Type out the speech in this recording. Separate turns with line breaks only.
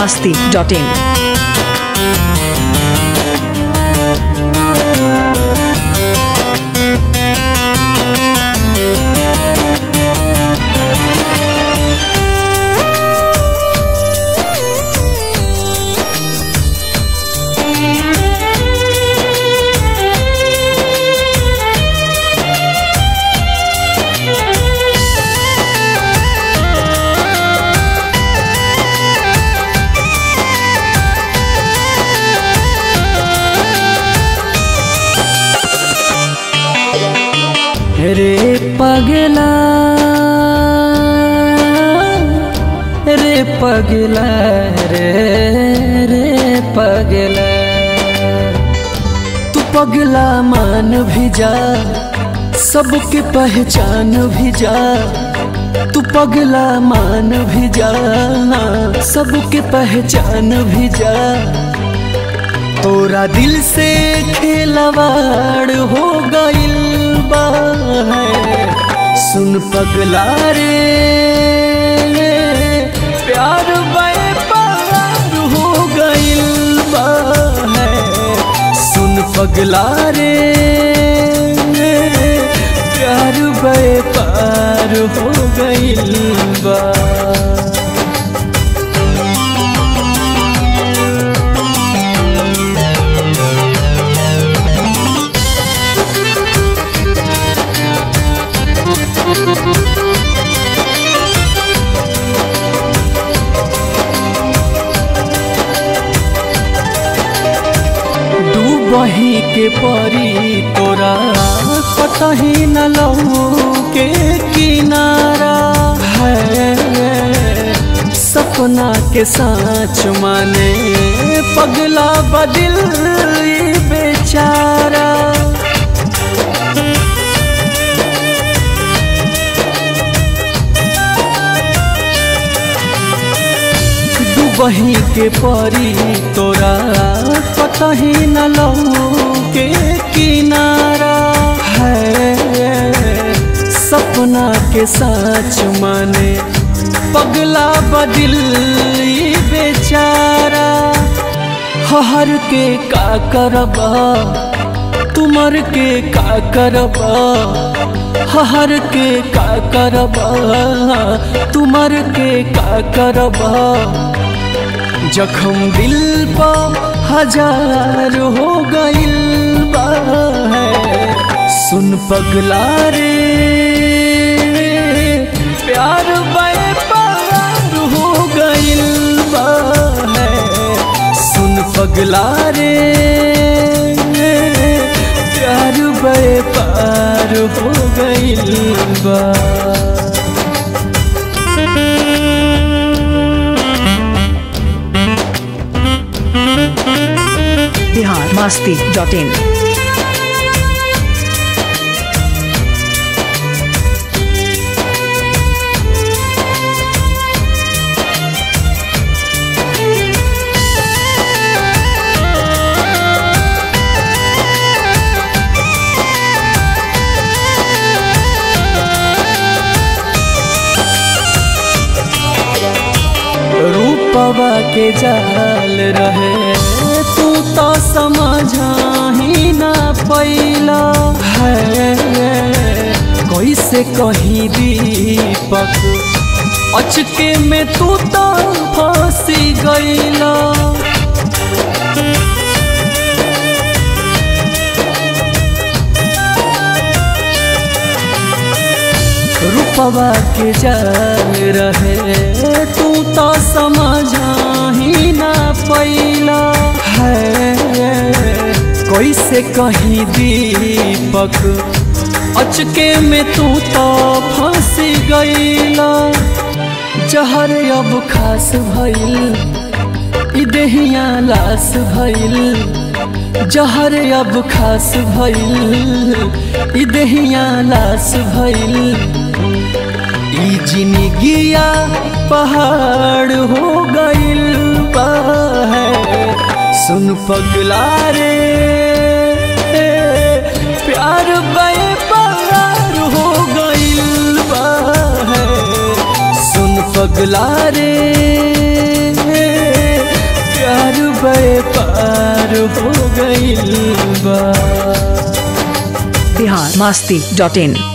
masti.in.
रे पगला रे पगला रे रे पगला तू पगला मान भी जा सबके पहचान भी जा तू पगला मान भी जा सबके पहचान भी जा तोरा दिल से खेलवाड़ हो गइल बा है सुन पगला रे प्यार बे पार हो गइल बा है सुन पगला रे प्यार बे पार हो गइल बा डूबही के परी तोरा कतही न लहू के किनारा है सपना के साँच माने पगला बदिल ई बेचारा डूबही के परी तोरा कतही न लहू के किनारा है सपना के साँच माने पगला बदिल ई बेचारा हर के का करबा तुमर के का करबा हर के का करबा तुमर के का करबा जखम दिल पा हजार हो गइल बा है सुन पगला रे प्यार बे पार हो गइल बा है सुन पगला रे प्यार बे पार हो गइल बा
Bihar masti.in.
रूपवा के जाल रहे तू तो समझा ही ना पैला है कैसे कहीं दीपक अचके में तू तो फंसी गईला रूपवा के जाल रहे तू तो समझा ही ना पैला है कैसे कहीं दीपक अचके में तू तो फंसी गईला जहर अब खास भइल ई देहिया लाश भइल जहर अब खास भइल ई देहिया लाश भइल ई जिंदगिया पहाड़ हो गइल बा है सुन पगला रे प्यार बे पार हो गइल बा है सुन पगला रे व्यापार हो गइल बा
बिहार मस्ती डॉट इन